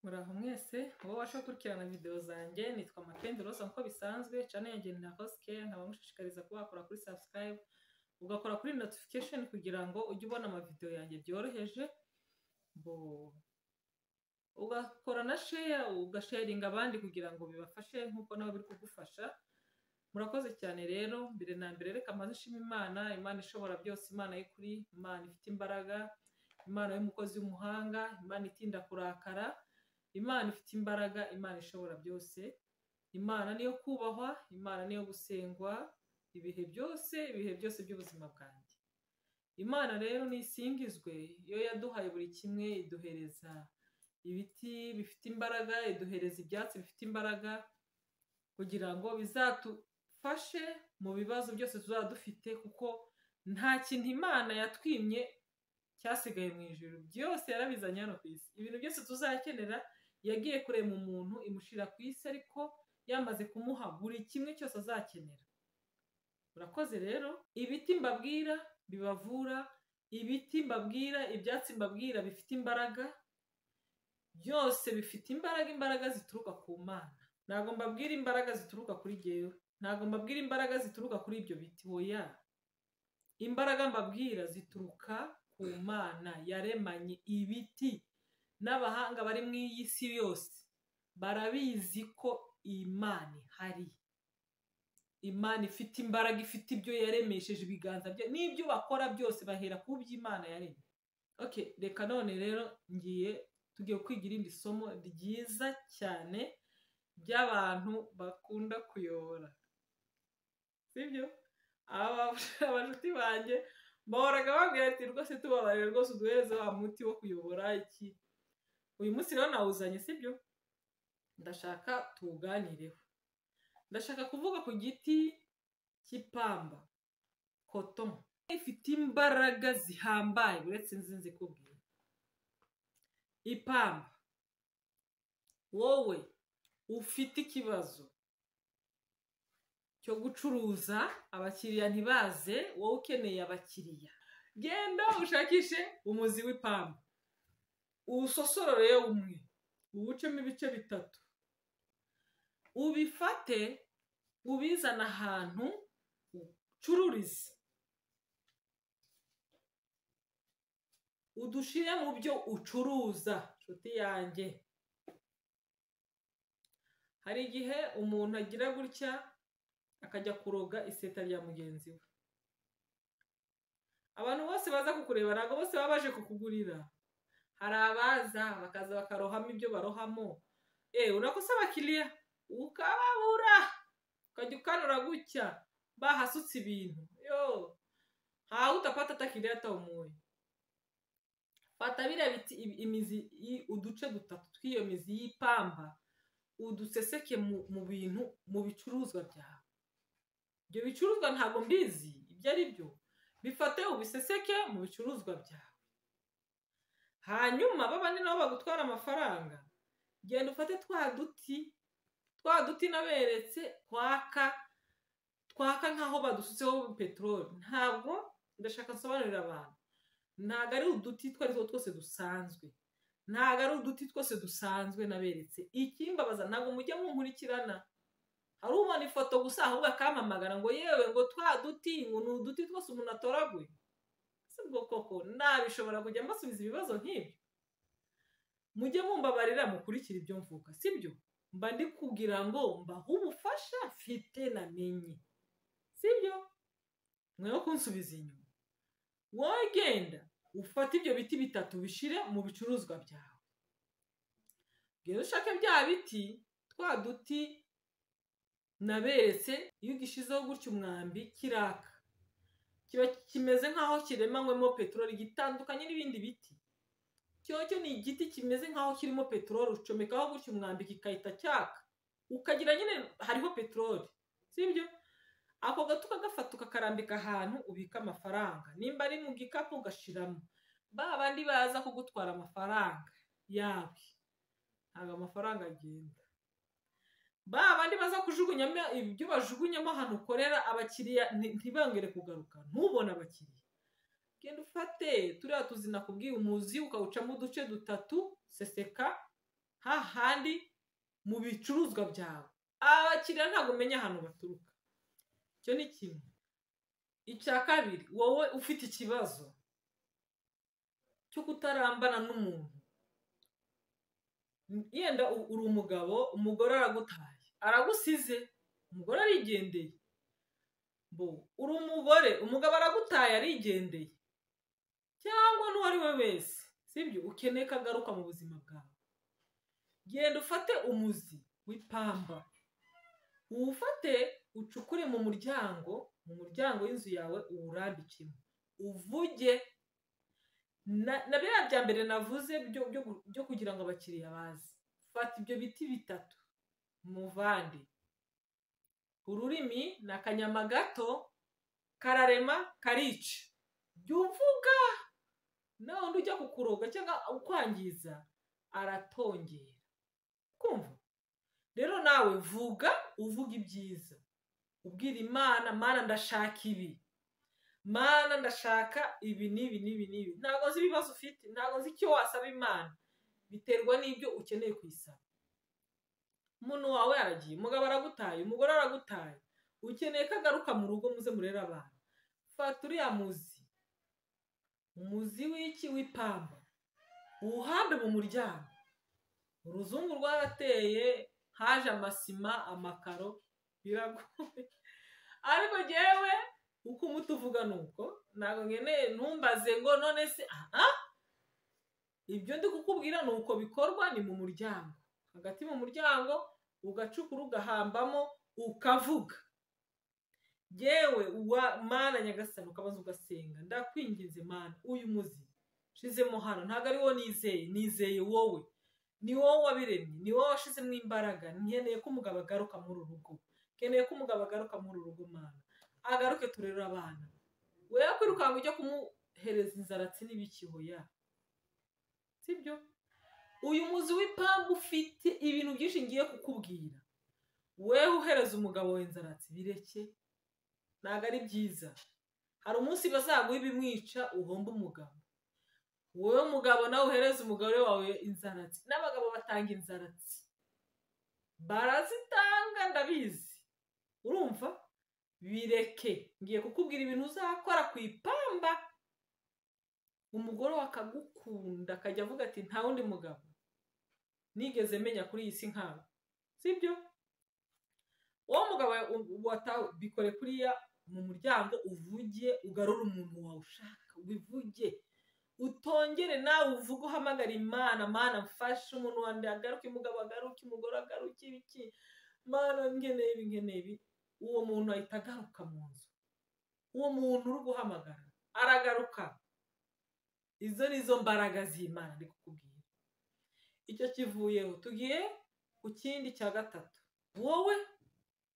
Muraho mwese, wowe ubasha gukurikirana video zanjye, nitwa Makenzi Rose nk'uko bisanzwe, channel yanjye ni La Rose Care, nkaba ngushishikariza kuba wakora kuri subscribe, ugakora kuri notification kugira ngo ujye ubona amavideo yanjye byoroheje, bo ugakora na share, ugasharinga abandi kugira ngo bibafashe nk'uko nabo biri kugufasha, murakoze cyane rero, mbere na mbere reka mbanze nshime Imana, Imana ishobora byose, Imana y'ukuri, Imana ifite imbaraga, Imana y'umukozi w'umuhanga, Imana itinda kurakara, Imana ifite imbaraga, Imana ishobora byose, Imana niyo kubahwa, Imana niyo gusengwa ibihe byose, ibihe byose by'ubuzima bwanjye. Imana rero nisingizwe, iyo yaduhaye buri kimwe iduhereza ibiti bifite imbaraga, iduhereza ibyatsi bifite imbaraga kugira ngo bizadufashe mu bibazo byose tuzaba dufite kuko nta kintu Imana yatwimye cyasigaye mu ijuru, byose yarabizanye hano ku isi. Ibintu byose tuzakenera yagiye kurema umuntu imushyira ku isi ariko yamaze kumuha buri kimwe cyose azakenera. Urakoze rero, ibiti mbabwira bibavura, ibiti mbabwira, ibyatsi mbabwira bifite imbaraga, byose bifite imbaraga, imbaraga zituruka ku Mana. Ntabwo mbabwira imbaraga zituruka kuri jyewe, ntabwo mbabwira imbaraga zituruka kuri ibyo biti, oya. Imbaraga mbabwira zituruka ku Mana yaremanye ibiti n'abahanga bari mu iyi si yose barabizi ko Imana ihari. Imana ifite imbaraga, ifite ibyo yaremesheje ibiganza bye n'ibyo bakora byose bahera ku by'Imana yaremye. Okay, reka none rero ngiye tugiye kwiga irindi somo ryiza cyane ry'abantu bakunda kuyobora. Sibyo? Aba abashuti banjye bahoraga bambwira ati rwose tubabarire rwose uduhereze wa muti wo kuyobora iki uyu munsi rero nawuzanye sibyo ndashaka tuwuganireho ndashaka kuvuga ku giti cy'ipamba koto ifite imbaraga zihambaye uretse nzi kubwira ipamba wowe ufite ikibazo cyo gucuruza abakiriya ntibaze wowe ukeneye abakiriya genda ushakishe umuzi w'ipamba uwusosorore umwe uwucemo ibice bitatu ubifate ubizane ahantu ucururize udushyire mu byo ucuruza nshuti yanjye hari igihe umuntu agira gutya akajya kuroga iseta rya mugenzi we abantu bose baza kukureba ntabwo bose baba baje kukugurira hari abaza bakaza bakarohamo ibyo barohamo eee urakosa abakiriya ukababura ukajya ukanura gutya bahasutse ibintu yo ntawe utapata atakiriya atamuye fata biriya biti imizi uduce dutatu tw'iyo mizi y'ipamba uduseseke mu bintu mu bicuruzwa byawe ibyo bicuruzwa ntabwo mbizi ibyo ari byo bifate ubiseseke mu bicuruzwa byawe hanyuma babandi nabo bagutwara amafaranga genda ufate twa duti twa duti naberetse twaka twaka nk'aho badusutseho peteroli ntabwo ndashaka nsobanurira abantu ntabwo ari uduti two ari two twose dusanzwe ntabwo ari uduti twose dusanzwe naberetse ikimbabaza ntabwo mujya munkurikirana hari ubona ifoto gusa ahubwo akampamagara ngo yewe ngo twa duti ngo ni uduti twose umuntu atoraguye si bwo koko nabishobora kujya mbasubiza ibibazo nk'ibyo mujye mumbabarira mukurikira ibyo mvuga sibyo mba ndi kugira ngo mbahe ubufasha mfite namenye sibyo mwe kunsubiza inyuma wowe genda ufate ibyo biti bitatu bishire mu bicuruzwa byawe genda ushake bya biti twa duti naberetse iyo ugishizeho gutya umwambi kiraka kiba kimeze nk'aho kiremanywemo peteroli gitandukanye n'ibindi biti cyo ni igiti kimeze nk'aho kirimo peteroli ucomekaho gutya umwambi kikahita cyaka ukagira nyine hariho peteroli sibyo ako gato ukagafata ukakarambika ahantu ubika amafaranga nimba ari mu gikapu ugashiramo ba bandi baza kugutwara amafaranga yawe ntabwo amafaranga agenda ba bandi baza kujugunyamo ibyo bajugunyamo ahantu ukorera abakiriya ntibangere kugaruka ntubone abakiriya genda ufate turiya tuzi nakubwiye umuzi ukawucamo uduce dutatu seseka hahandi mu bicuruzwa byawe abakiriya ntabwo umenya ahantu baturuka icyo ni kimwe icya kabiri wowe ufite ikibazo cyo kutarambana n'umuntu yenda uri umugabo umugore aragutaye aragusize umugore arigendeye bo uri umugore umugabo aragutaye arigendeye cyangwa n'uwo ari we wese sibyo ukeneye ko agaruka mu buzima bwawe genda ufate umuzi w'ipamba uwufate ucukure mu muryango mu muryango w'inzu yawe uwurambikemo uvuge na biriya bya mbere navuze byo kugira ngo abakiriya baze fata ibyo biti bitatu muvande ururimi ni akanyama gato kararema karica jya uvuga nawe undi ujya kukuroga cyangwa ukwangiza aratongera kumva rero nawe vuga uvuga ibyiza ubwira imana mana ndashaka ibi mana ndashaka ibi n'ibi n'ibi n'ibi ntabwo nzi ibibazo ufite ntabwo nzi icyo wasaba imana biterwa n'ibyo ukeneye kuyisaba umuntu wawe aragiye umugabo aragutaye umugore aragutaye ukeneye ko agaruka mu rugo muze murere abantu fata uriya muzi umuzi w'iki w'ipamba uwuhambe mu muryango uruzungu rwarateye haje amasima amakaro biragoye ariko ngewe uko umuti uvuga ni uko ntabwo nkeneye ntumbaze ngo none se aha ibyo ndi kukubwira ni uko bikorwa ni mu muryango hagati mu muryango ugacukura ugahambamo ukavuga yewe uwa mana nyagasani ukabanza ugasenga ndakwinginze mana uyu muzi nshizemo hano ntabwo ari wo nizeye nizeye wowe ni wowe wabiremye ni wowe washizemo imbaraga nkeneye ko umugabo agaruka muri uru rugo nkeneye ko umugabo agaruka muri uru rugo mana agaruke turere abana we kwirukanka ujya kumuhereza inzaratsi n'ibikihoya sibyo uyu muzi w'ipambu ufite ibintu byinshi ngiye kukubwira wewe uhereza umugabo we inzaratsi bireke ntabwo ari byiza hari umunsi bazaguha ibimwica uhomba umugabo wowe mugabo nawe uhereza umugore wawe inzaratsi n'abagabo batanga inzaratsi barazitanga ndabizi urumva bireke ngiye kukubwira ibintu uzakora ku ipamba umugore we akagukunda akajya avuga ati nta wundi mugabo nigeze menya kuri iyi si nkawe sibyo uwo mugabo bikore kuriya mu muryango uvuge ugarure umuntu wawe ushaka wivuge utongere nawe uvuge uhamagara imana mana mfashe umuntu wanjye agaruke umugabo agaruke umugore agaruke ibiki mana nkeneye ibi nkeneye ibi uwo muntu ahita agaruka mu nzu uwo muntu uri guhamagara aragaruka izo ni zo mbaraga z'imana ndi kukubwira icyo kivuyeho tugiye ku kindi cya gatatu wowe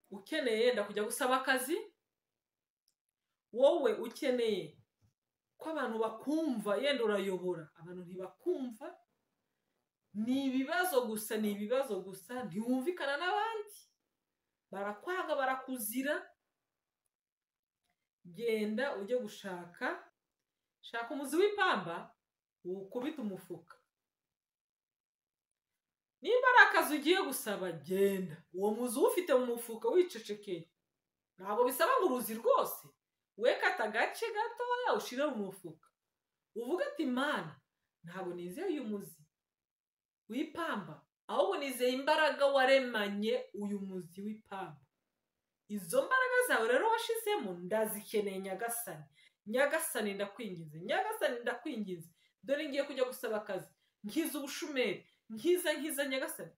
ukeneye yenda kujya gusaba akazi wowe ukeneye ko abantu bakumva yenda urayobora abantu ntibakumva ni ibibazo gusa ni ibibazo gusa ntiwumvikana n'abandi barakwanga barakuzira genda ujye gushaka shaka umuzi w'ipamba wukubita umufuka nimba ari akazi ugiye gusaba genda uwo muzi uwufite mu mufuka wicecekeye ntabwo bisaba ngo uruzi rwose we kata agace gatoya ushyire mu mufuka uvuga ati mana ntabwo nizeye uyu muzi w'ipamba ahubwo nizeye imbaraga waremanye uyu muzi w'ipamba izo mbaraga zawe rero washizemo ndazikeneye nyagasani nyagasani ndakwinginze nyagasani ndakwinginze dore ngiye kujya gusaba akazi nkiza ubushumeri nkiza nkiza nyagasani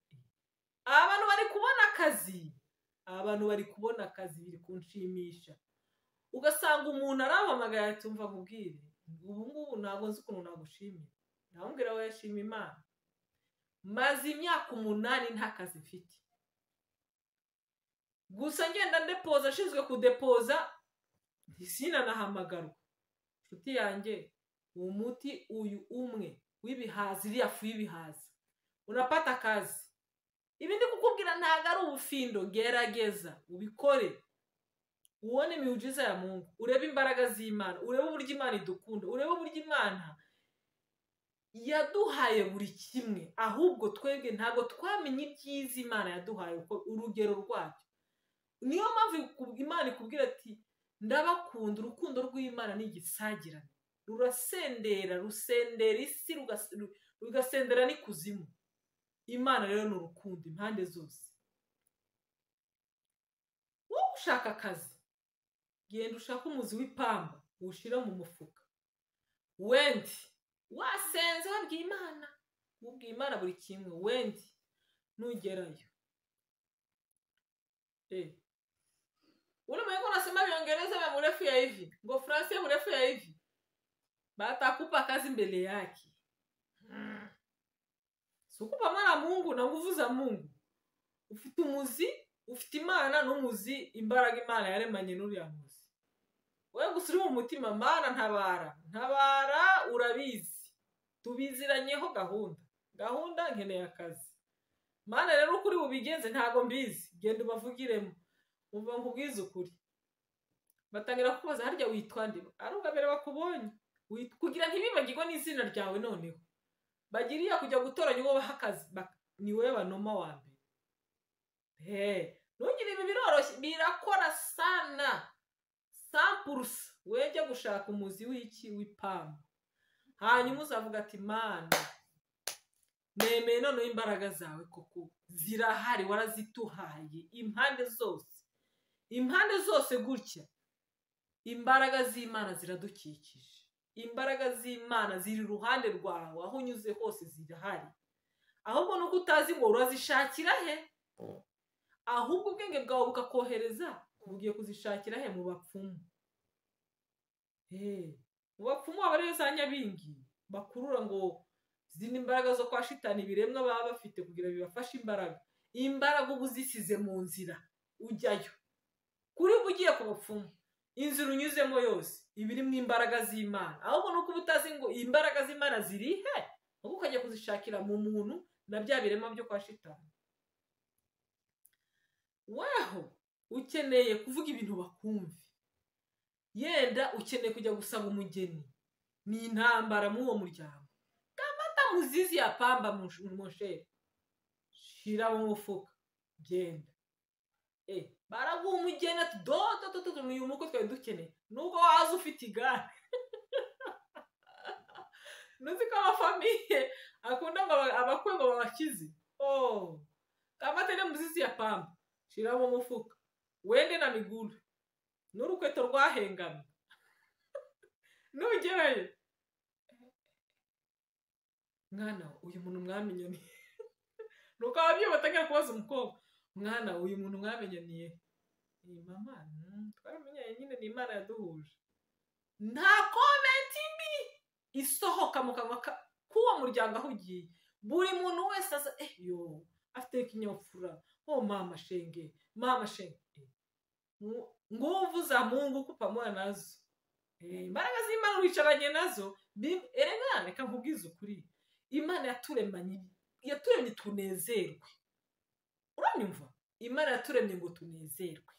abantu bari kubona akazi abantu bari kubona akazi biri kunshimisha ugasanga umuntu arahamagaye atumva nkubwire ubu ngubu ntabwo nzi ukuntu nagushimira ntabwo we yashima imana maze imyaka umunani nta kazi mfite gusa ngenda ndepoza ashinzwe kudepoza sinanahamagarwa inshuti yanjye umuti uyu umwe w'ibihaza iriya fu y'ibihaza unapata akazi ibi ndi kukubwira ntabwo ari ubufindo gerageza ubikore ubone imiwujiza ya mungu urebe imbaraga z'imana urebe uburyo imana idukunda urebe uburyo imana yaduhaye buri kimwe ahubwo twebwe ntabwo twamenye ibyiza imana yaduhaye uko urugero rwabyo niyo mpamvu imana ikubwira ati ndabakunda urukundo rw'imana ni igisagirane rurasendera rusendera isi rugasendera n'ikuzimu imana rero ni urukundo impande zose wowe ushaka akazi genda ushake umuzi w'ipamba uwushyira mu mufuka wendi wasenze wabwiye imana ubwiye imana buri kimwe wendi nugerayo ulimwengu unasema viingereza vya mrefu ya hivi ngo fransi ya mrefu ya hivi batakupa kazi mbele yake hmm. sikupa mwana mungu na nguvu za mungu ufite umuzi ufite imana n'umuzi imbaraga imana yaremanye n'uriya muzi we gusa uri mu mutima mana ntabara ntabara urabizi tubiziranyeho gahunda gahunda nkeneye akazi mana rero uko uri bubigenze ntabwo mbizi genda ubavugiremo umva nkubwize ukuri batangira kukubaza harya witwa nde ari ubwa mbere bakubonye kugira ntibibagirwe n'izina ryawe noneho bagira iyo kujya gutoranya uwo baha akazi ni wowe banoma wa mbere hehe ntugire ibi biroroshye birakora sana sampurusa wejya gushaka umuzi w'iki w'ipamba hanyuma uzavuga ati mana nemeye noneho imbaraga zawe koko zirahari warazituhaye impande zose impande zose gutya imbaraga z'imana ziradukikije imbaraga z'imana ziri iruhande rwawe aho unyuze hose zirahari ahubwo nuko utazi ngo urazishakira he ahubwo ubwenge bwawe bukakohereza ugiye kuzishakira he mu bapfumu mu bapfumu aba ariyo za nyabingi bakurura ngo izindi mbaraga zo kwa shitani ibiremwa baba bafite kugira bibafashe imbaraga imbaraga uba uzisize mu nzira ujyayo kuri uba ugiye ku bapfumu inzira unyuzemo yose iba irimo imbaraga z'imana ahubwo nuko uba utazi ngo imbaraga z'imana ziri he ahubwo ukajya kuzishakira mu muntu na bya biremwa byo kwa shitani waho ukeneye kuvuga ibintu bakumve yenda ukeneye kujya gusaba umugeni ni intambara muri uwo muryango muzizi ya pamba mushere shira mu mufuka genda baraguha umugeni ati dododododo ni uyu muko twari dukeneye nubwo waza ufite igare ntuzi ko amafamiye akunda ngo abakwe ngo babakize kamate ni muzizi ya pamba shira mu mufuka wende na miguru n'urukweto rwahengamye nugerayo mwana uyu muntu mwamenyaniye nuko ababyeyi batangira kubaza umukobwa mwana uyu muntu mwamenyaniye ni mama twaramenyanye nyine ni imana yaduhuje nta komenti mbi isohoka mu kanwa k'uwo muryango aho ugiye buri muntu wese aza eyo afite ikinyabupfura o mama shenge mama shenge nguvu za mungu kupamura nazo imbaraga z'imana wicaranye nazo erega reka nkubwize ukuri imana yaturemanye yaturemye tunezerwe uranyumva imana yaturemye ngo tunezerwe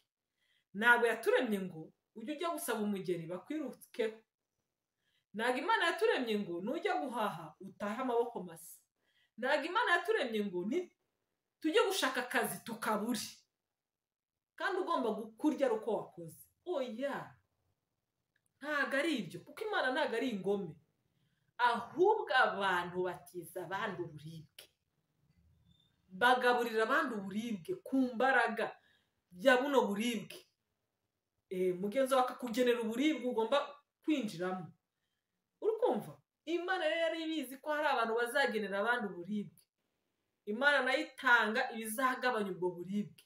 ntabwo yaturemye ngo ujye ujya gusaba umugeni bakwirukeho ntabwo imana yaturemye ngo nujya guhaha utahe amaboko masa ntabwo imana yaturemye ngo tujye gushaka akazi tukabure kandi ugomba kurya ari uko wakoze oya ntabwo ari ibyo kuko imana ntabwo ari ingome ahubwo abantu batiza abandi uburibwe bagaburira abandi uburibwe ku mbaraga bya buno buribwe mugenzi wawe akakugenera uburibwe ugomba kwinjiramo uri kumva imana rero yari ibizi ko hari abantu bazagenera abandi uburibwe imana nayo itanga ibizagabanya ubwo buribwe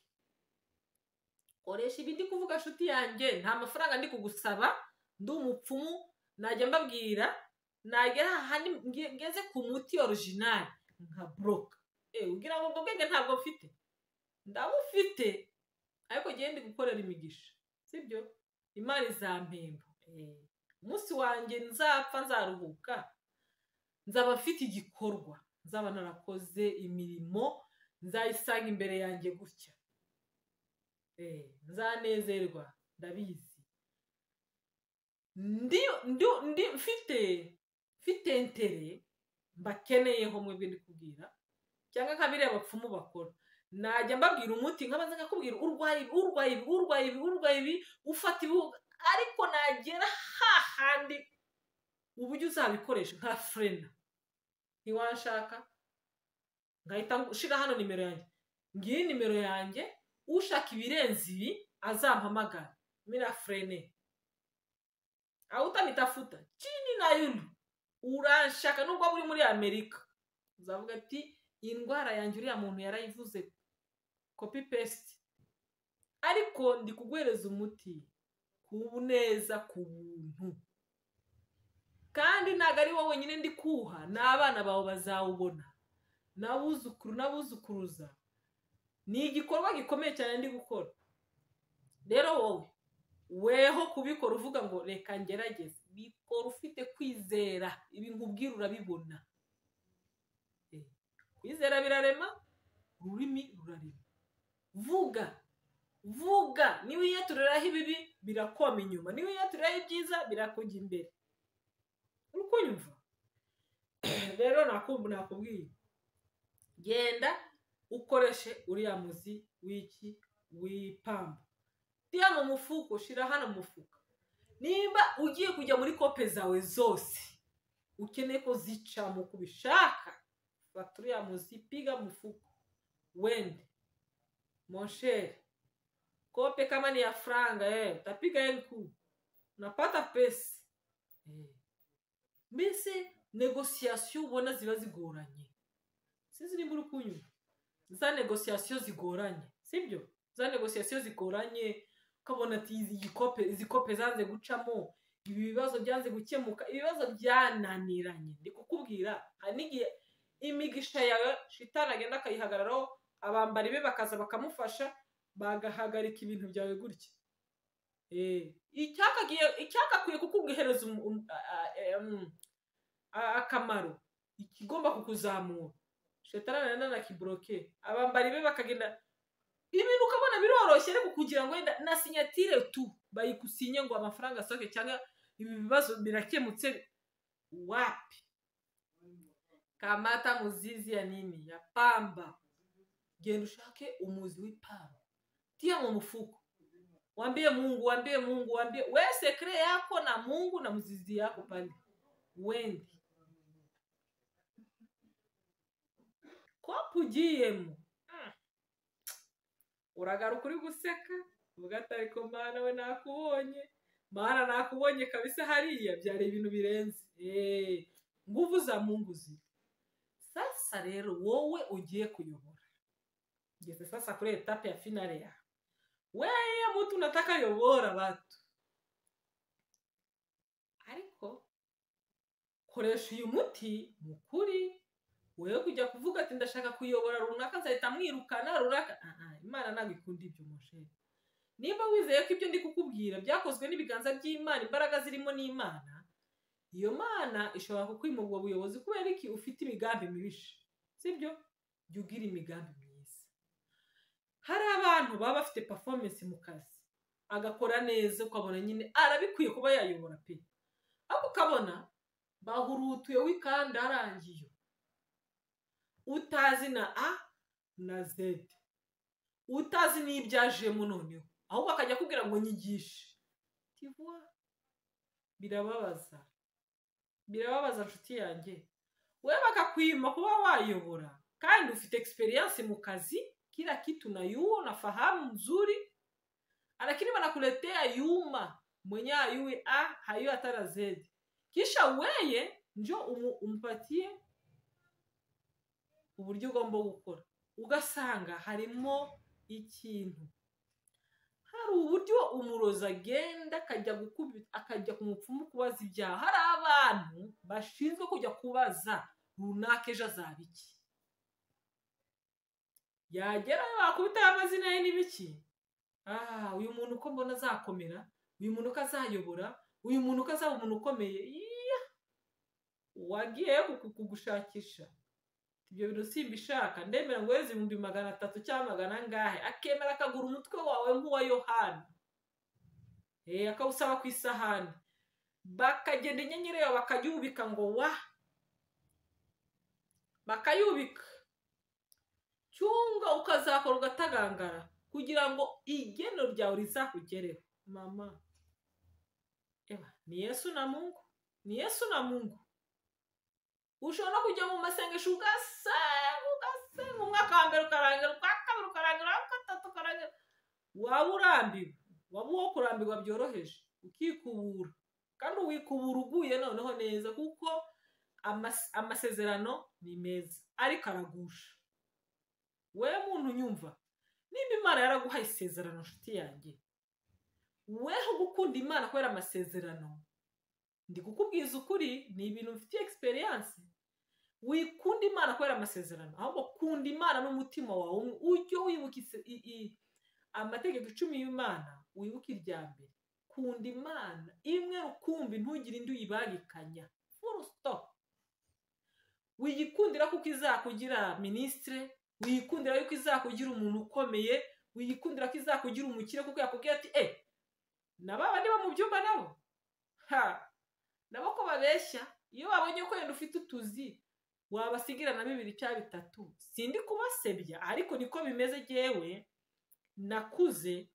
koresha ibindi kuvuga nshuti yanjye nta mafaranga ndi kugusaba ndi umupfumu najya mbabwira nagera ahandi ngeze ku muti orijinali nka buroka ugira ngo ubwo bwenge ntabwo mfite ndabufite ariko ndi gukorera imigisha sibyo imari za mpembo umunsi wanjye nzapfa nzaruhuka nzaba mfite igikorwa nzaba narakoze imirimo nzayisanga imbere yanjye gutya nzanezerwa ndabizi ndi mfite mfite entere mbakeneyeho mwebwe ndi kubwira cyangwa nkabiriya abapfumu bakora najya mbabwira umuti nkabanza nkakubwira urwaye ibi urwaye ibi urwaye ibi urwaye ibi ufata ibi ariko nagera hahandi uburyo uzabikoresha nka furena ntiwanshaka ngahita ushyira hano nimero yanjye ngiyi nimero yanjye ushaka ibirenze ibi azampamagara mira furene aho utanitafuta kini na yundu urashaka nubwo muri muri amerika uzavuga ati iyi ndwara yanjye uriya muntu yarayivuze kopi pesite ariko ndi kuguhereza umuti ku neza ku buntu kandi ntabwo ari wowe wenyine ndi kuwuha n'abana bawe bazawubona n'abuzukuru n'abuzukuruza ni igikorwa gikomeye cyane ndi gukora rero wowe weho kubikora uvuga ngo reka ngerageze bikora ufite kwizera ibi nkubwira urabibona kwizera birarema ururimi rurarema vuga vuga niba wiyaturiraho ibibi birakoma inyuma niba wiyaturiraho ibyiza birakujya imbere uri kunyumva rero nakubwiye genda ukoreshe uriya muzi w'iki w'ipamba tiya mu mufuka ushyira hano mu mufuka niba ugiye kujya muri kope zawe zose ukeneye ko zica mu kubishaka fata uriya muzi piga mufuka wende monsheri kope kama ni ya franga eh, utapiga elfu unapata pesa eh. mbese negosiyasiyo ubona ziba zigoranye si ziri muri kunywa za negosiyasiyo zigoranye sibyo za negosiyasiyo zigoranye ukabona ati izi kope izi kope zanze gucamo ibi bibazo byanze gukemuka ibibazo byananiranye ndi kukubwira hari n'igihe imigisha yawe shitani agenda akayihagararaho abambari be bakaza bakamufasha bagahagarika ibintu byawe gutya icyakakwiye kukuguhereza akamaro ikigomba kukuzamura shetarana na kiburoke abambari be bakagenda ibintu ukabona biroroshye ariko kugira ngo wenda na sinyatire tu bayigusinye ngo amafaranga asohoke cyangwa ibi bibazo birakemutse wapi kamata muzizi ya nini ya pamba genda ushake umuzi w'ipamba tia mu mfuko wambie mungu wambie mungu wambie we sekre yako na mungu na mzizi yako pale wende kopu ugiyemo uragaruka uri guseka uvuga ati ariko mana we nakubonye mana nakubonye kabisa hariya byari ibintu birenze nguvu za mungu ziri sasa rero wowe ugiye kuyobora ngeze sasa kuri etape ya finale ya weye mtu unataka yobora watu ariko koresha uyu muti mukuri wewe kujya kuvuga ati ndashaka kuyobora runaka nzahita mwirukana runaka imana ntabwo ikunda ibyo mushere niba wizeye ko ibyo ndi kukubwira byakozwe n'ibiganza by'imana imbaraga zirimo n'imana iyo mana ishobora kukwima ubwo buyobozi kubera iki ufite imigambi mibisha sibyo jya ugira imigambi mibisha hari abantu baba bafite performance mu kazi agakora neza ukabona nyine arabikwiye kuba yayobora pe ariko ukabona bahurutuye wikanda arangiye utazi na a na z utazi n'ibyajemo noneho ahubwo akajya akubwira ngo nyigishe tivuwa birababaza birababaza inshuti yanjye we bakakwima kuba wayobora kandi ufite experience mu kazi kila kitu nayuo nafahamu mzuri lakini wanakuletea yuma mwenye ayue a hayo hatara zedi kisha weye njo umu, umpatie uburyo ugomba gukora ugasanga harimo ikintu hari uburyo umurozi agenda akajya gukubita akajya ku mupfumu kubaza ibyaha hari abantu bashinzwe kujya kubaza runaka ejo azaba iki yagerayo wakubitaho amazina ye n'ibiki aha uyu muntu uko mbona azakomera uyu muntu uko azayobora uyu muntu uko azaba umuntu ukomeye iya wagiye kugushakisha ibyo bintu simbishaka ndemera ngo weze ibihumbi magana atatu cyangwa magana angahe akemera akagura umutwe wawe nk'uwa yohani akawusaba ku isahani bakagenda inyenyeri yawe bakajya ubika ngo wa bakayubika cyunga ukazakora ugatagangara kugira ngo igeno ryawe rizakugereho mama Eba, ni yesu na mungu ni yesu na mungu ushobora kujya mu masengesho ugasenga ugasenga umwaka wa mbere ukarangira uwa kabiri ukarangira uwa gatatu ukarangira waba urambiwe waba uwo kurambirwa byoroheje ukikubura kandi wikubura uguye noneho neza kuko amasezerano ni meza ariko aragusha we muntu nyumva nimba imana yaraguhaye isezerano nshuti yanjye weho gukunda imana kubera amasezerano ndi kukubwiza ukuri ni ibintu mfitiye egisperiyanse wikunda imana kubera amasezerano ahubwo kunda imana n'umutima wawe ujye wibuka amategeko icumi y'imana wibuke irya mbere kunda imana imwe rukumbi ntugire indi uyibangikanya furustopu wiyikundira kuko izakugira minisitire wiyikundira yuko izakugira umuntu ukomeye wiyikundira ko izakugira umukire kuko yakubwiye ati e na baba niba mu byumba nabo ha nabo ko babeshya iyo babonye ko wenda ufite utuzi wabasigira na bibiri cyangwa bitatu sindi kubasebya ariko niko bimeze ngewe nakuze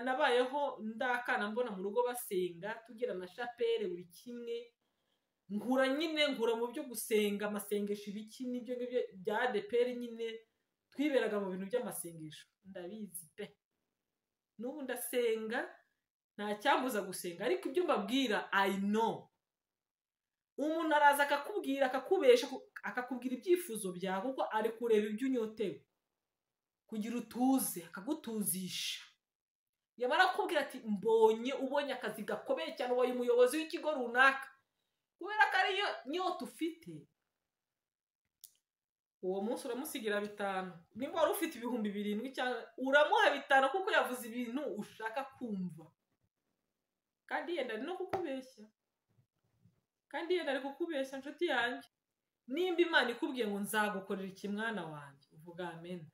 nabayeho ndakana mbona mu rugo basenga tugira na shapere buri kimwe nkura nyine nkura mu byo gusenga amasengesho ibiki n'ibyo ngibyo bya adeperi nyine twiberaga mu bintu by'amasengesho ndabizi pe n'ubu ndasenga nta cyambuza gusenga ariko ibyo mbabwira i know umuntu araza akakubwira akakubesha akakubwira ibyifuzo byawe kuko ari kureba ibyo unyotewe kugira utuze akagutuzisha yamara kubwira ati mbonye ubonye akazi gakomeye cyane ubaye umuyobozi w'ikigo runaka kubera ko ariyo nyota ufite uwo munsi uramusigira bitanu nimba wari ufite ibihumbi birindwi cyangwa uramuha bitanu kuko yavuze ibintu ushaka kumva kandi yenda ari no kukubeshya kandi yenda ari kukubeshya inshuti yanjye nimba imana ikubwiye ngo nzagukorera iki mwana wanjye uvuga amena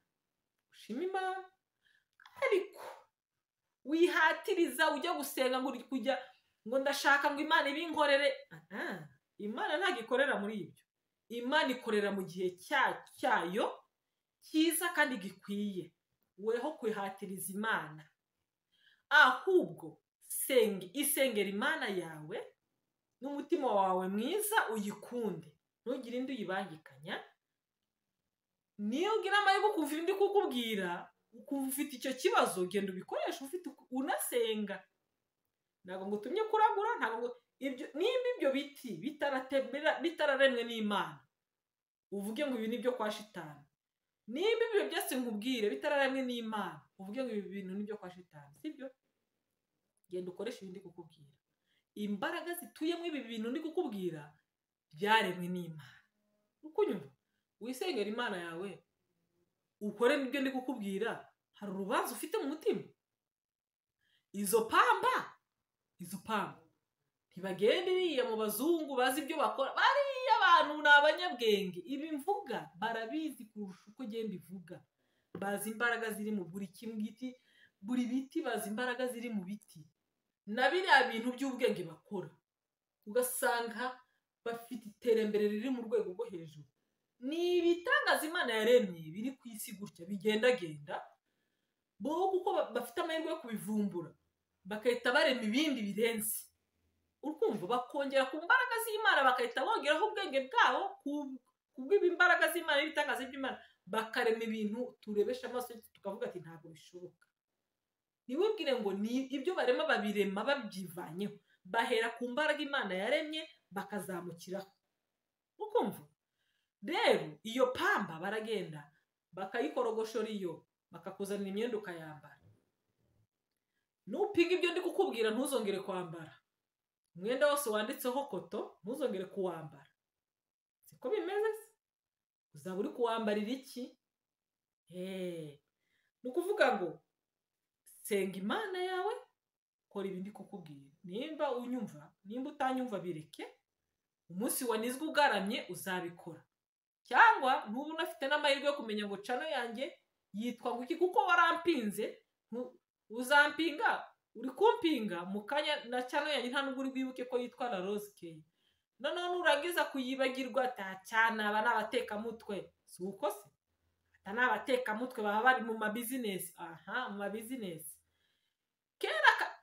ushima imana ariko wihatiriza ujya gusenga ngo kujya ngo ndashaka ngo imana ibinkorere imana ntabwo ikorera muri ibyo imana ikorera mu gihe cyayo cyiza kandi gikwiye weho kwihatiriza imana ahubwo isengera imana yawe n'umutima wawe mwiza uyikunde ntugire indi uyibangikanya niyo ugira amahirwe ukumva indi kukubwira ukumva ufite icyo kibazo genda ubikoresha ufite unasenga ntabwo ngo utumye kuragura ntabwo nimba ibyo biti bitararemwe n'imana uvuge ngo ibi ni ibyo kwa shitani nimba ibyo byose nkubwire bitararemwe n'imana uvuge ngo ibi bintu ni ibyo kwa shitani sibyo genda ukoresha ibindi kukubwira imbaraga zituyemo ibi bintu ndi kukubwira byaremwe n'imana uko unyuma wisengera imana yawe ukore n'ibyo ndi kukubwira hari urubanza ufite mu mutima izo pamba izo pamba ntibagende iriya mu bazungu bazi ibyo bakora bariya abantu ni abanyabwenge ibi mvuga barabizi kurusha uko ugenda ivuga bazi imbaraga ziri mu buri giti buri biti bazi imbaraga ziri mu biti na biriya bintu by'ubwenge bakora ugasanga bafite iterambere riri mu rwego rwo hejuru ni ibitangaza imana yaremye biri ku isi gutya bigendagenda bo kuko bafite amahirwe yo kubivumbura bagahita barema ibindi birenze urumva bakongera ku mbaraga z'imana bagahita bongeraho ubwenge bwabo ku bw'imbaraga z'imana n'ibitangaza by'imana bakarema ibintu turebesha amaso tukavuga ati ntabwo bishoboka ntiwibwire ngo ni ibyo barema babirema babyivanyeho bahera ku mbaraga imana yaremye bakazamukiraho ukumva rero iyo pamba baragenda bakayikorogoshora iyo bakakuzanira imyenda ukayambara nupinga ibyo ndi kukubwira ntuzongere kwambara umwenda wose wanditseho koto ntuzongere kuwambara siko bimeze se uzaba uri kuwambarira iki ni ukuvuga ngo senga imana yawe kora ibindi kukubwira nimba unyumva nimba utanyumva bireke umunsi wanizwe ugaramye uzabikora cyangwa ntuba unafite n'amahirwe yo kumenya ngo cano yanjye yitwa ngo iki kuko warampinze uzampinga uri kumpinga mu kanya na cyane yanjye nta nubwo uri bwibuke ko yitwa na rose keyi noneho nuragiza kuyibagirwa ata cyane aba ni abatekamutwe si uko se ata ni abatekamutwe baba bari mu mabizinesi aha mu mabizinesi kera ka-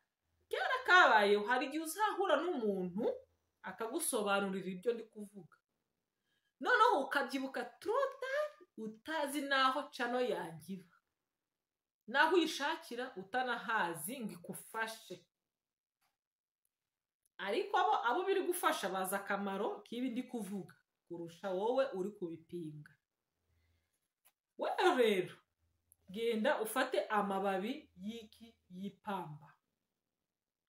kera kabayeho hari igihe uzahura n'umuntu akagusobanurira ibyo ndi kuvuga noneho ukabyibuka turota utazi n'aho cano yangira n'aho uyishakira utanahazi ngo ikufashe ariko abo abo biri gufasha bazi akamaro k'ibi ndi kuvuga kurusha wowe uri kubipinga wewe rero genda ufate amababi y'iki y'ipamba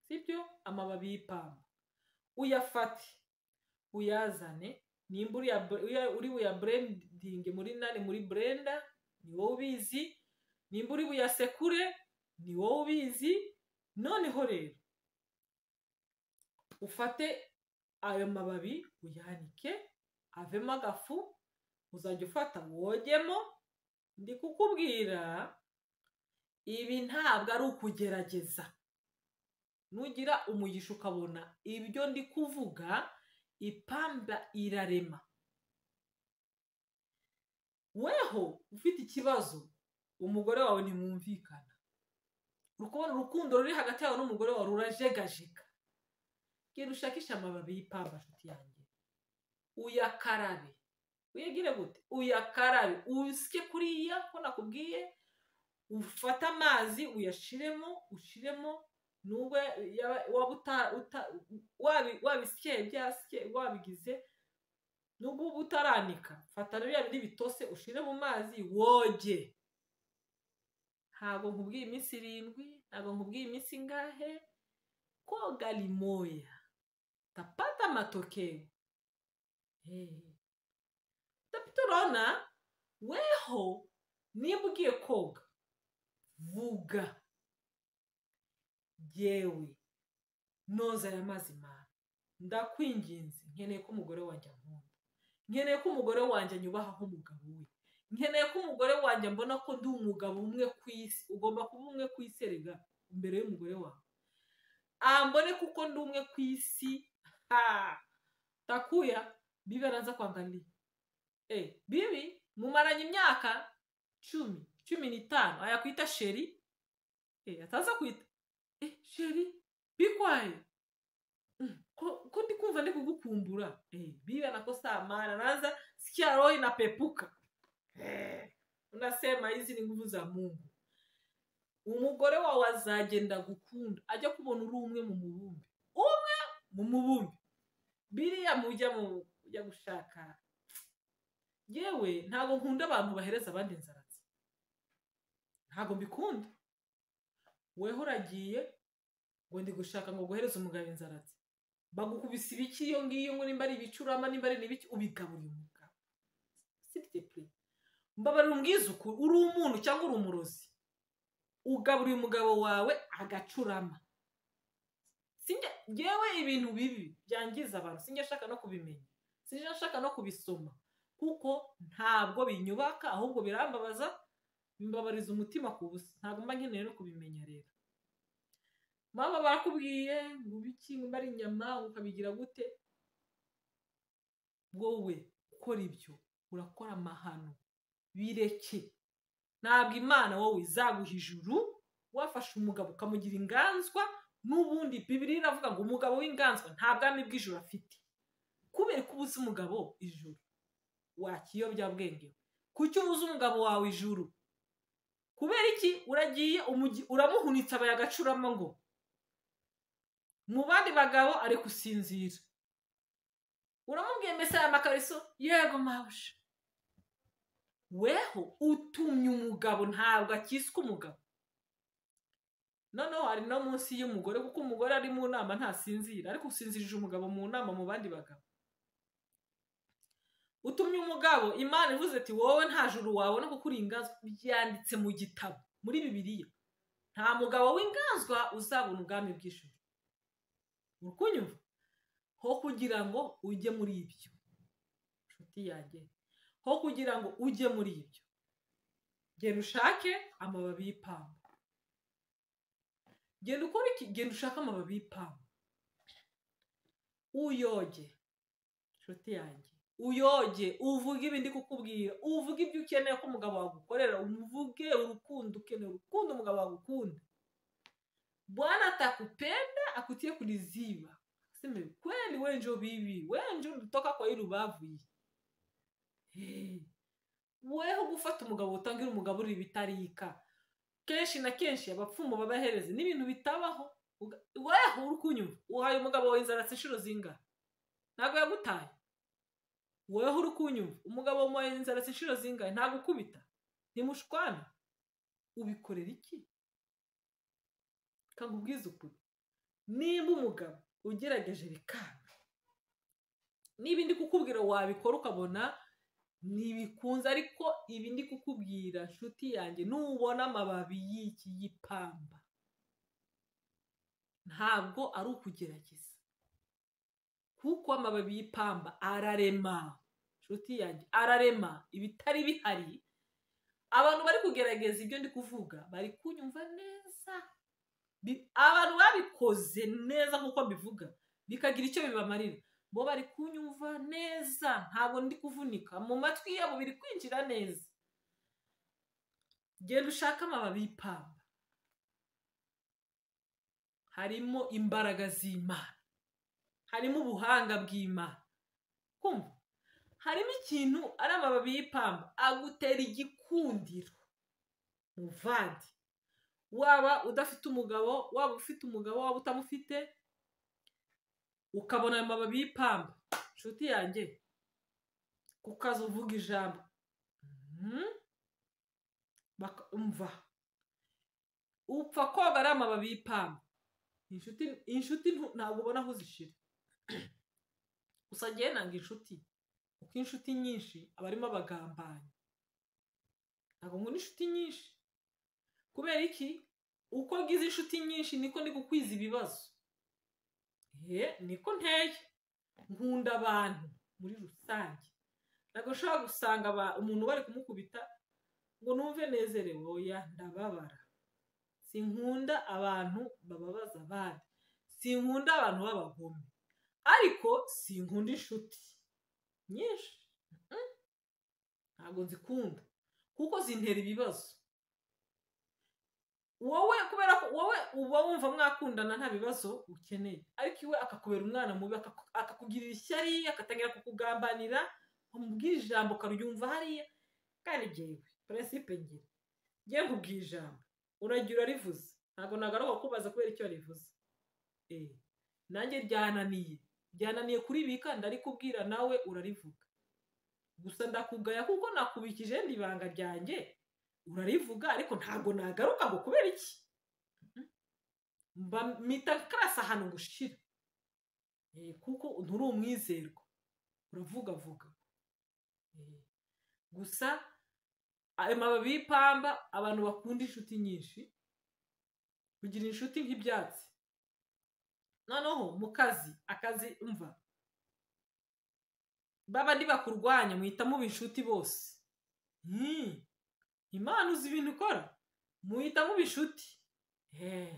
sibyo amababi y'ipamba uyafate uyazane nimba uriya bre- uya- uri buyaburendinge muri nani muri burenda ni wowe ubizi nimba uri buyasekure ni wowe ubizi noneho rero ufate ayo mababi uyanike avemo agafu uzajya ufata wogemo ndi kukubwira ibi ntabwo ari ukugerageza nugira umugisha ukabona ibyo ndi kuvuga ipamba irarema weho ufite ikibazo umugore wawe ntimwumvikana uri kubona urukundo ruri hagati yawe n'umugore wawe rurajegajega genda ushakishe amababi y'ipamba nshuti yanjye uyakarabe uyagire gute uyakarabe usike kuriya ko nakubwiye ufate amazi uyashiremo ushiremo nubwo yaba- waba uta- uta- wabi- wabisiye byasike wabigize nubwo uba utaranika fata na bya bindi bitose ushire mu mazi woge ntabwo nkubwiye iminsi irindwi ntabwo nkubwiye iminsi ingahe koga limoya utapata matokeo Hey. tapituraona weho nimba ugiye koga vuga yewe noza aya mazi mana ndakwinginze nkeneye ko umugore wanjye ankunda nkeneye ko umugore wanjye anyubahaho umugabo we nkeneye ko umugore wanjye mbona ko ndi umugabo umwe ku isi ugomba kuba umwe ku isi erega imbere y'umugore wawe ambone kuko ndi umwe ku isi ha takuya bibi anaanza kuangalia eh bibi mumaranye imyaka cumi cumi n'itanu ayakwita sheri eh ataza kwita eh sheri bikwaye Mm, ko ko ndi kumva ndi kugukumbura eh bibi anakosa amana anaanza sikia roho inapepuka eh unasema hizi ni nguvu za Mungu umugore wawe azagenda gukunda ajya kubona uri umwe mu mubumbe umwe mu mubumbe biriya mujya mu ujya gushaka yewe ntabwo nkunda abantu bahereza abandi inzaratsi ntabwo mbikunda weho uragiye ngo ndi gushaka ngo guhereza umugabo inzaratsi bagukubise ibiki iyo ngiyo ngo nimba ari ibicurama nimba ari n'ibiki ubigaburira umugabo sitipure mbabarira umbwize ukuri uri umuntu cyangwa uri umurozi ugaburira umugabo wawe agacurama sinjya yewe ibintu bibi byangiza abantu sinjya nshaka no kubimenya sinjya nshaka no kubisoma kuko ntabwo binyubaka ahubwo birambabaza bimbabariza umutima ku busa ntabwo mba nkeneye no kubimenya rero mama barakubwiye ngo ibiki ngo ari inyama ngo ukabigira gute wowe ukora ibyo urakora amahano bireke ntabwo imana wowe izaguha ijuru wafashe umugabo ukamugira inganzwa n'ubundi bibiri iravuga ngo umugabo w'inganzwa nta bwami bw'ijuru afite kubera ko ubuze umugabo ijuru wakiyobyabwenge kuki ubuze umugabo wawe ijuru kubera iki uragiye umugi- uramuhunitse abaye agacurama ngo mu bandi bagabo ari gusinzira uramubwiye mbese aya makariso yego mabusha weho utumye umugabo ntabwo akiswe umugabo noneho hari no munsi y'umugore kuko umugore ari mu nama ntasinzira ariko usinzirije umugabo mu nama mu bandi bagabo utumye umugabo imana ivuze ati wowe nta juru wabona kuko uri inganzwa byanditse mu gitabo muri bibiliya nta mugabo w'inganzwa uzabona ubwami bw'ijuru uri kunyumva ho kugira ngo ujye muri ibyo nshuti yanjye ho kugira ngo ujye muri ibyo genda ushake amababi y'ipamba genda ukora iki genda ushake amababi y'ipamba uyoge inshuti yanjye uyoge uvuge ibindi kukubwira uvuge ibyo ukeneye ko umugabo wagukorera umuvuge urukundo ukeneye urukundo umugabo wagukunda bwana atakupenda akutie kuliziba seme kweli wenjo bibi wenjo ndotoka kwa hii rubavu hii Hey. weho gufata umugabo utangira umugabo uri ibitarika kenshi na kenshi abapfumu babahereze n'ibintu bitabaho Uga- weho uri kunyumva uhaye umugabo wawe inzara se inshuro zingana ntabwo yagutaye weho uri kunyumva umugabo wamuhaye inzara se inshuro zingana ntabwo ukubita ntimushwana ubikorera iki kakubwiza ukuri nimba umugabo ugerageje bikanga niba indi kukubwira wabikora ukabona ntibikunze ariko ibi ndi kukubwira nshuti yanjye nubona amababi y'iki gipamba ntabwo ari ukugerageza kuko amababi y'ipamba ararema nshuti yanjye ararema ibitari bihari abantu bari kugerageza ibyo ndi kuvuga bari kunyumva neza Bi- abantu babikoze neza nk'uko mbivuga bikagira icyo bibamarira bo bari kunyumva neza ntabwo ndi kuvunika mu matwi yabo biri kwinjira neza genda ushake amababi y'ipamba harimo imbaraga z'imana harimo ubuhanga bw'imana kumva harimo ikintu ari amababi y'ipamba agutera igikundiro muvandi waba udafite umugabo waba ufite umugabo waba utamufite ukabona ayo mababi y'ipamba inshuti yanjye kukaza uvuga ijambo Mhm. Baka- umva upfa koga ari amababi y'ipamba inshuti inshuti ntu- ntabwo ubona aho zishira gusa njyewe nanga inshuti kuko inshuti nyinshi aba arimo abagambanyi ntabwo nkunda inshuti nyinshi kubera iki uko ngize inshuti nyinshi niko ndi gukwiza ibibazo ye niko nteye nkunda abantu muri rusange ntabwo ushobora gusanga aba- umuntu bari kumukubita ngo numve nezerewe oya ndababara sinkunda abantu bababaza abandi sinkunda abantu b'abagome ariko sinkunda inshuti nyinshi Mhm. ntabwo nzikunda kuko zintera ibibazo wowe kubera ko wowe uba wumva mwakundana nta bibazo ukeneye ariko iwe akakubera umwana mubi akaku- akakugirira ishyari agatangira kukugambanira wamubwira ijambo ukaryumva hariya kandi ngewe peresipe ngira ngewe nkubwira ijambo uragira urarivuze ntabwo nagaruka kubaza kubera icyo rivuze Eh, nanjye ryananiye ryananiye kuribika ndarikubwira nawe urarivuga gusa ndakugaya kuko nakubikije ndi ibanga ryanjye urarivuga ariko ntabwo nagaruka ngo kubera iki mba mita karasa hano ngo ushire Eh, kuko nturi umwizerwa uravuga vuga Eh, gusa ayo mababi y'ipamba abantu bakunda inshuti nyinshi kugira inshuti nk'ibyatsi noneho mu kazi akazi umva babandi bakurwanya muhita muba inshuti bose Hmm. imana uzi ibintu ukora muhita muba inshuti Eh,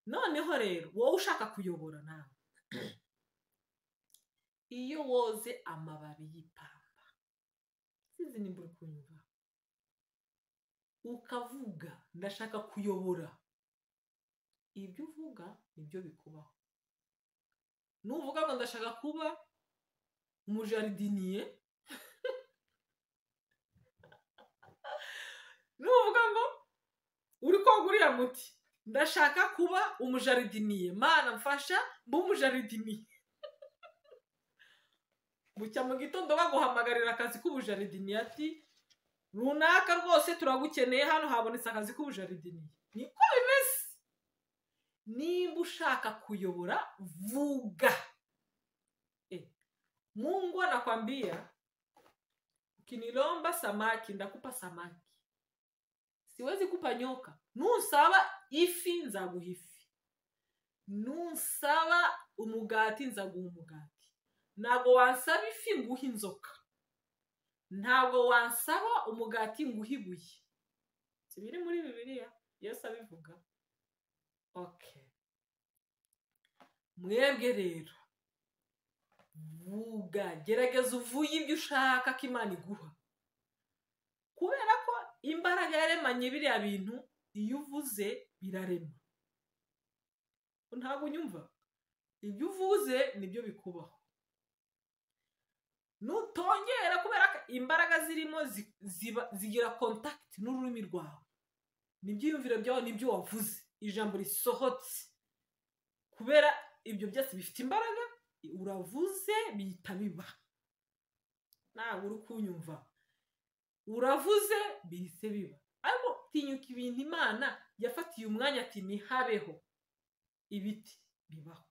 noneho rero wowe ushaka kuyobora nawe iyo woze amababi y'ipamba sinzi nimba uri kunyumva ukavuga ndashaka kuyobora ibyo uvuga nibyo bikubaho nuvuga ngo ndashaka kuba umujaridiniye nuvuga ngo uri koga uriya muti ndashaka kuba umujaridiniye mana mfasha mba umujaridiniye bucya mu gitondo baguhamagarira akazi k'ubujaridiniye ati runaka rwose turagukeneye hano habonetse akazi k'ubujaridiniye niko bimeze nimba ushaka kuyobora vuga Eh, mungu anakwambia ukinilomba samaki ndakupa samaki siwezi kupa nyoka nunsaba ifi nzaguha ifi nunsaba umugati nzaguha umugati ntabwo wansaba ifi nguha inzoka ntabwo wansaba umugati nguha ibuye si biri muri bibiliya yesu abivuga okay mwebwe rero vuga gerageza uvuye ibyo ushaka ko imana iguha kubera ko imbaraga yaremanye biriya bintu iyo uvuze birarema ntabwo unyumva ibyo uvuze nibyo bikubaho nutongera kubera ko imbaraga zirimo zigira kontakiti n'ururimi rwawe n'ibyiyumviro byawe n'ibyo wavuze ijambo risohotse kubera ibyo byose bifite imbaraga uravuze bihita biba ntabwo uri kunyumva uravuze bihise biba ariko tinyuka ibintu imana yafatiye umwanya ati ntihabeho ibiti bibaho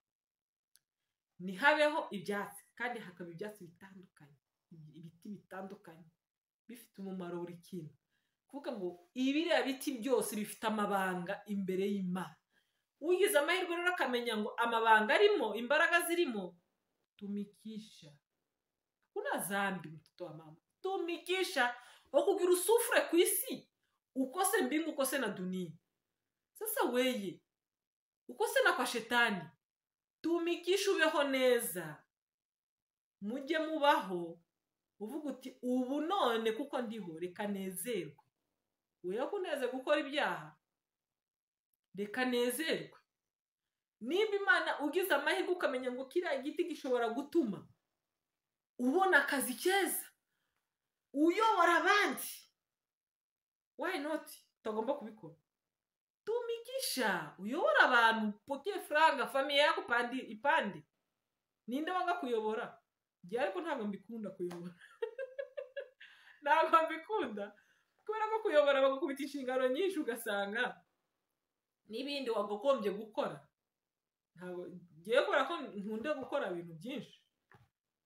ntihabeho ibyatsi kandi hakaba ibyatsi bitandukanye ibiti bitandukanye bifite umumaro buri kintu kuvuga ngo ibiriya biti byose bifite amabanga imbere y'imana ugize amahirwe rero akamenya ngo amabanga arimo imbaraga zirimo tumikisha kuna zambi mtoto wa mama tumikisha okugira usufure ku isi ukose mbingu ukose na dunia sasa weye ukose na kwa shetani tumikisha ubeho neza mujye mubaho uvuga uti ubu none kuko ndiho reka nezerwe weho kuneze gukora ibyaha reka nezerwe nimba imana ugize amahirwe ukamenya ngo kiriya giti gishobora gutuma ubona akazi keza uyobora abandi wayi noti utagomba kubikora tumikisha uyobora abantu poke furanga famiye yako pandi ipande ninde wanga kuyobora njye ariko ntabwo mbikunda kuyobora ntabwo mbikunda kubera ko kuyobora bagukubita inshingano nyinshi ugasanga n'ibindi wagogombye gukora ntabwo ngiye kubera ko nkunde gukora ibintu byinshi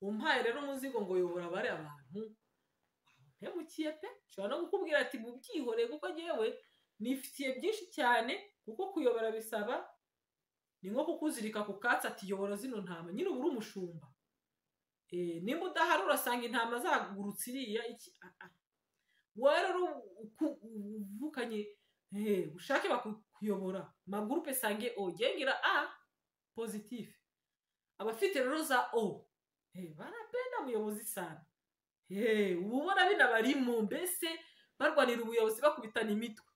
umpaye rero umuzigo ngo uyobora bariya abantu ntemukiye pe ushobora no kukubwira ati mu byihoreye kuko ngewe nifitiye byinshi cyane kuko kuyobora bisaba ni nko kukuzirika ku katsi ati yobora zino ntama nyine uba uri umushumba nimba udahari urasanga intama zagurutse iriya iki rero uvukanye ushake bakuyobora magurupe sange o gengira a pozitifu abafite rero za o barapenda umuyobozi sana uba ubona binabarimo mbese barwanira ubuyobozi bakubitana imitwe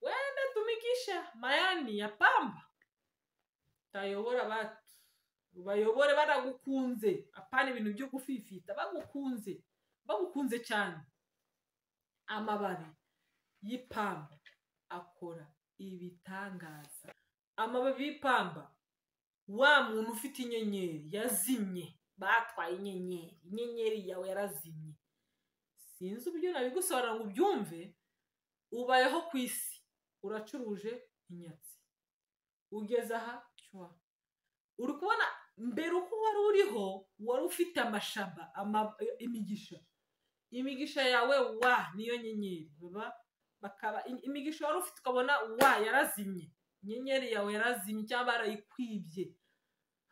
wenda tumikisha mayani ya pamba utayobora batu bayobore baragukunze apana ibintu byo gufifita bagukunze bagukunze cyane amababi y'ipamba akora ibitangaza amababi y'ipamba wa muntu ufite inyenyeri yazimye batwaye inyenyeri inyenyeri yawe yarazimye sinzi uburyo nabigusobanura ngo ubyumve ubayeho ku isi uracuruje inyatsi ugeze aha cyuwa uri kubona mbere uko wari uriho wari ufite amashaba imigisha imigisha yawe wa niyo nyenyeri bakaba imigisha wari ufite ukabona wa yarazimye inyenyeri yawe yarazimye cyangwa barayikwibye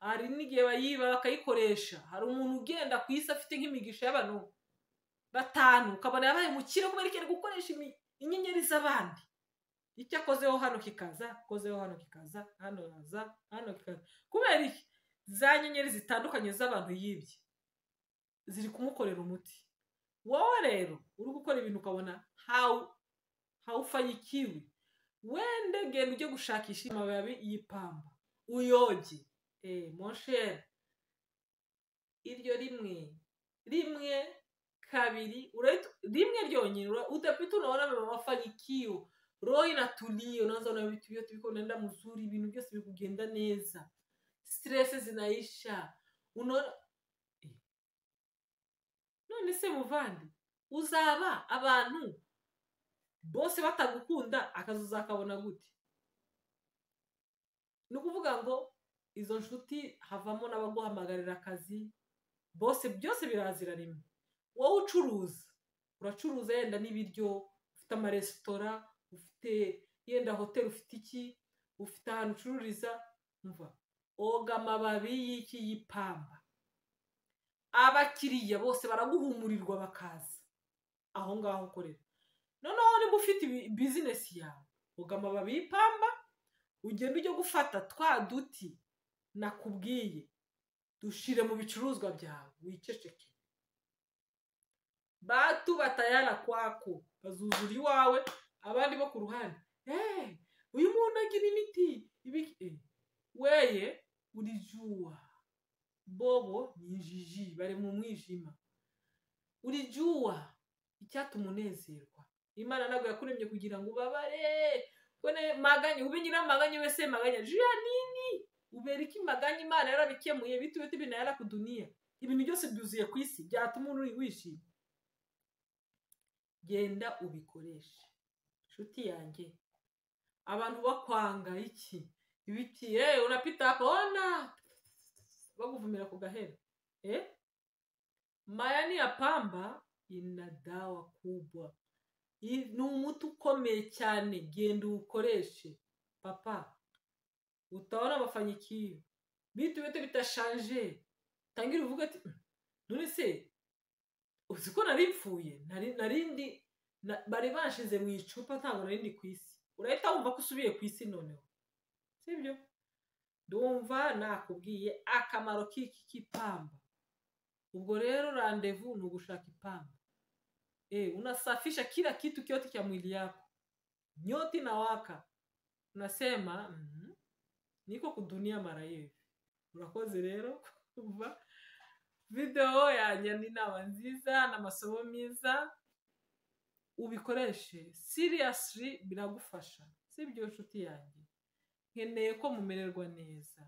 hari n'igihe bayiba bakayikoresha hari umuntu ugenda ku isi afite nk'imigisha y'abantu batanu ukabona yabaye mukire kubera ko ari gukoresha inyenyeri z'abandi icyo akozeho hano kikaza akozeho hano kikaza hano haza hano kikaza kubera iki za nyenyeri zitandukanye z'abantu yibye ziri kumukorera umuti wowe rero uri gukora ibintu ukabona hawu hawufanyikiwe wende genda ujye gushakisha amababi y'ipamba uyoge monsheri iryo rimwe rimwe kabiri rimwe ryonyine utapita unaona mafanikio roho inatulia unaanza na vitu vyote viko unaenda mzuri vinu vyose vikugenda neza stress zinaisha unaona none se muvandi uzaba abantu bose batagukunda akazuzakabona gute ni ukuvuga ngo izo nshuti havamo n'abaguhamagarira akazi bose byose birazira rimwe wowe ucuruza uracuruza yenda n'ibiryo ufite amaresitora ufite yenda hoteli ufite iki ufite ahantu ucururiza mva oga amababi y'iki y'ipamba abakiriya bose baraguhumurirwa bakaza aho ngaho ukorera noneho niba ufite bizinesi yawe oga amababi y'ipamba ugenda ujya gufata twa duti nakubwiye dushire mu bicuruzwa byawe wiceceke batu batayara kwako bazuzura iwawe abandi bo ku ruhande eee uyu muntu agira imiti ibi- eh, weye urijuwa bobo ni injiji bari mu mwijima urijuwa icyatuma umunezerwa imana ntabwo yakuremye kugira ngo ubabare kone maganye ube nyiramaganye wese maganye jya nini ubera iki maganye imana yarabikemuye bitu bitu ibintu yarakudunia ibintu byose byuzuye ku isi byatuma uri wishima genda ubikoreshe inshuti yanjye abantu bakwanga iki ibiti eh unapita ona bakuvumira ku gahera eh mayani ya pamba ina dawa kubwa I- ni umuti ukomeye cyane genda uwukoreshe papa utaona mafanikio bitu byote bitashanje tangira uvuga ati "Mm, none se uzi ko nari mpfuye nari nari ndi na- bari banshize mu icupa ntabwo nari ndi ku isi urahita wumva ko usubiye ku isi noneho sibyo ndumva nakubwiye akamaro k'iki k'ipamba ubwo rero randevu ni ugushaka ipamba e, unasafisha kila kitu kyote cha mwili yako nyoti na waka unasema mm, niko kudunia mara hivi urakoze rero kuva video yanjye n'inama nziza n'amasomo meza ubikoreshe seriously biragufasha sibyo nshuti yanjye nkeneye ko mumererwa neza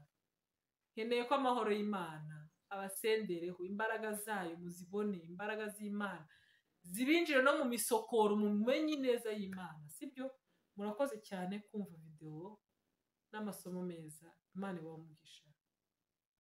nkeneye ko amahoro y'imana abasendereho imbaraga zayo muzibone imbaraga z'imana zibinjire no mu misokoro mumenye ineza y'imana sibyo murakoze cyane kumva videwo n'amasomo meza imana ibaha umugisha